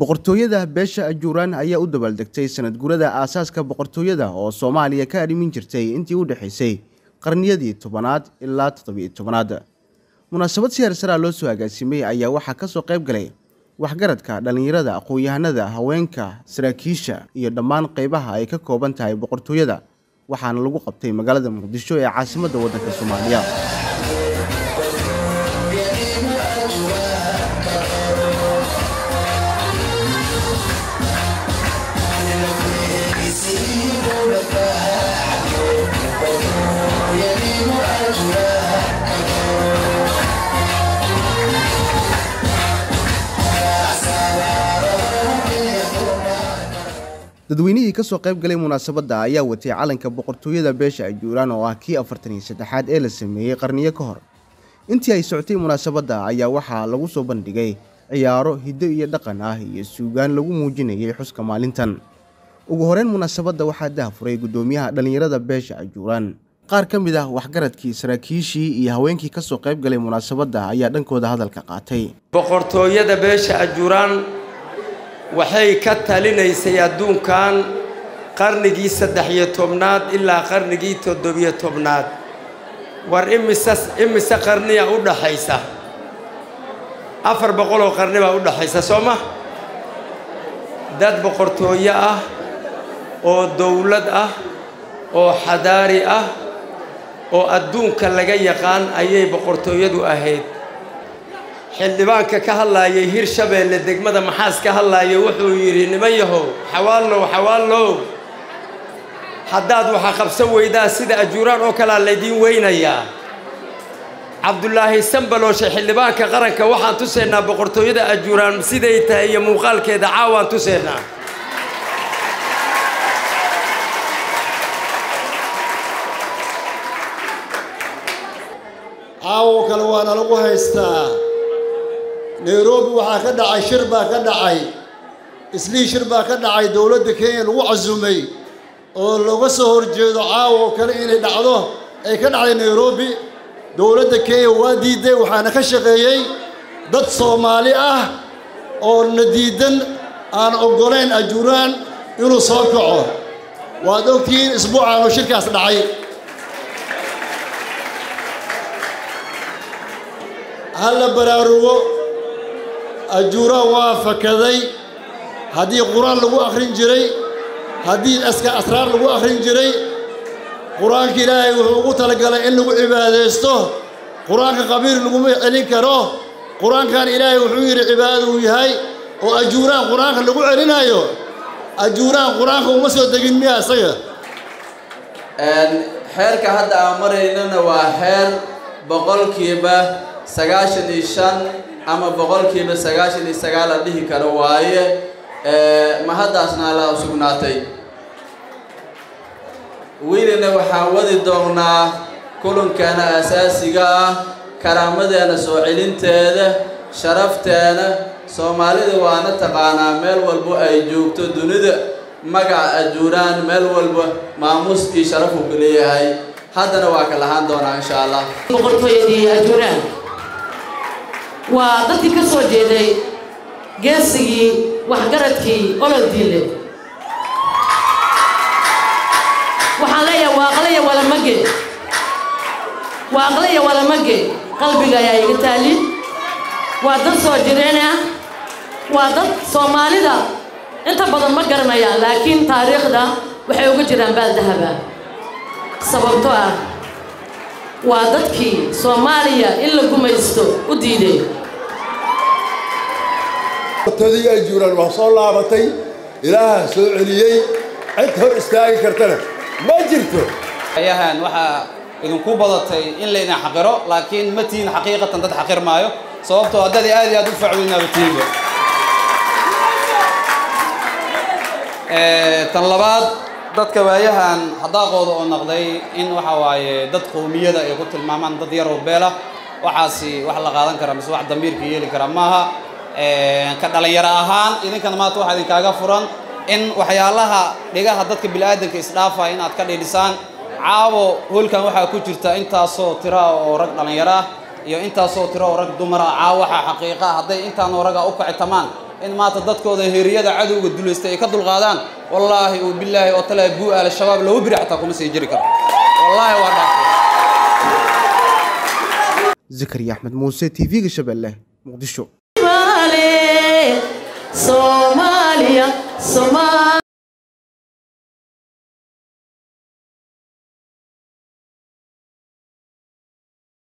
boqortooyada beesha ajuuraan ayaa u dabaaldegtay sanad gurada aasaaska boqortooyada oo soomaaliya ka arrimin jirtay intii u dhexaysay qarniyadii tobanaad ilaa toddobiyo tobanaad munaasabad si heersaraa loo soo agaasimay ayaa waxaa ka soo qayb galay waxgaradka dhallinyarada aqoon-yahanada haweenka saraakiisha iyo dhammaan qaybaha ay ka kooban tahay boqortooyada waxaana lagu qabtay magaalada muqdisho ee caasimadda waddanka soomaaliya dadweynihii ka soo qayb galay munaasabadda ayaa watay calanka boqortooyada beesha ajuuraan oo ah kii afartan iyo saddexaad ee la sameeyey qarniyo ka hor intii ay socotay munaasabadda ayaa waxaa lagu soo bandhigay ciyaaro hiddo iyo dhaqan ah iyo suugaan lagu muujinayay xuska maalintan ugu horeyn munaasabadda waxaa dahafuray guddoomiyaha dhallinyarada beesha ajuuraan qaar ka mid ah waxgaradkii saraakiishii iyo haweenkii ka soo qayb galay munaasabadda ayaa dhankooda hadalka qaatay boqortooyada beesha ajuuraan waxay ka talinaysay adduunkan qarnigii saddex iyo tobnaad ilaa qarnigii toddobiyo tobnaad war imise imise qarniya u dhaxaysa afar boqoloo qarni baa u dhaxaysa soo ma dad boqortooyo ah oo dowlad ah oo xadaari ah oo adduunka laga yaqaan ayay boqortooyadu ahayd xildhibaanka ka hadlaayay hirshabeelle degmada maxaas ka hadlaayay wuxuu yidhi niman yahow xawaallow xawaallow haddaad waxa qabsan weydaa sida ajuuraan oo kalea laydiin weynayaa cabdulaahi sambalooshe xildhibaanka qaranka waxaan tusaynaa boqortooyada ajuuraan siday tahay iyo muuqaalkeeda caawaan tusaynaa caawo kale waana lagu haystaa nairobi waxaa ka dhacay shir baa ka dhacay islii shir baa ka dhacay dowladda kenya lagu casumay oo looga soo horjeedo caawo kale inay dhacdo ay ka dhacday nairobi dowladda kenya waa diiday waxaana ka shaqeeyey dad soomaali ah oo na diidan aan oggolayn ajuuraan inuu soo kaco waad ogtihiin isbuucaan oo shirkaas dhacay ha la baraarugo ajuuraan waa fakaday haddii qur-aan lagu akhrin jiray haddii aska asraar lagu akhrin jiray qur-aanka ilaahay wuxuu ugu talagalay in lagu cibaadaysto qur-aanka qabiil laguma celin karo qur-aankan ilaahay wuxuu yidhi cibaadada uu yahay oo ajuuraan qur-aanka lagu celinayo ajuuraan qur-aanka uma soo degin miya isaga xeerka hadda aan maraynana waa xeer boqolkiiba sagaashan iyo shan ama boqolkiiba sagaashan iyo sagaal la dhihi karo waaye mahaddaasna alla sugnaatay welina waxaan wadi doonnaa kulankeena asaasiga ah karaamadeena soo celinteeda sharafteena soomaalida waana taqaanaa meel walbo ay joogto dunida magaca ajuuraan meel walba maamuus iyo sharaf uu ka leeyahay haddana waa ka lahaan doonaa insha allah boqortooyadii ajuuraan waa dadkii ka soo jeeday geesigii waxgaradkii olol diile waxaan leeyahay waaqlaya walamage waaqlaya walamage qalbiga ayaa iga taali waa dad soo jireen ah waa dad soomaalida inta badan ma garanayaan laakiin taariikhda waxay uga jiraan baaldahaba sababto ah waa dadkii soomaaliya in la gumaysto u diiday boqortooyadii ajuuraan waa soo laabatay ilaaha soo celiyey cid hor istaagi kartana ma jirto ayahan waxaa idinku badatay in laydin xaqiro laakiin ma tihin xaqiiqatan dad xaqir maayo sababtoo haddadii aad iyo aad u facweynaaba tihinba tan labaad dadka waayahan hadaaqooda oo naqday in waxa waaye dad qowmiyada ay ku tilmaamaan dad yaroo beela waxaasi wax la qaadan kara mise wax damiirka yeeli kara maaha ka dhalinyaro ahaan idinkana maanta waxaa idinkaaga furan in waxyaalaha dhigaha dadka bini'aadanka isdhaafaya inaad ka dhidhisaan caawo hoolkan waxaa ku jirta intaasoo tira oo rag dhallinyaro ah iyo intaasoo tiro oo rag dumar ah caawo waxaa xaqiiqa hadday intaanoo raga u kacitamaan in maanta dadkooda heeriyada cadowga duleystay ay ka dulqaadaan wallaahi oo bilaahi oo tale buu al-shabaab laba biri xataa kuma sii jiri karo wallaahi waa dhaafay zakariya axmed muuse t v-ga shabeelle muqdisho Soomaaliya Soomaaliya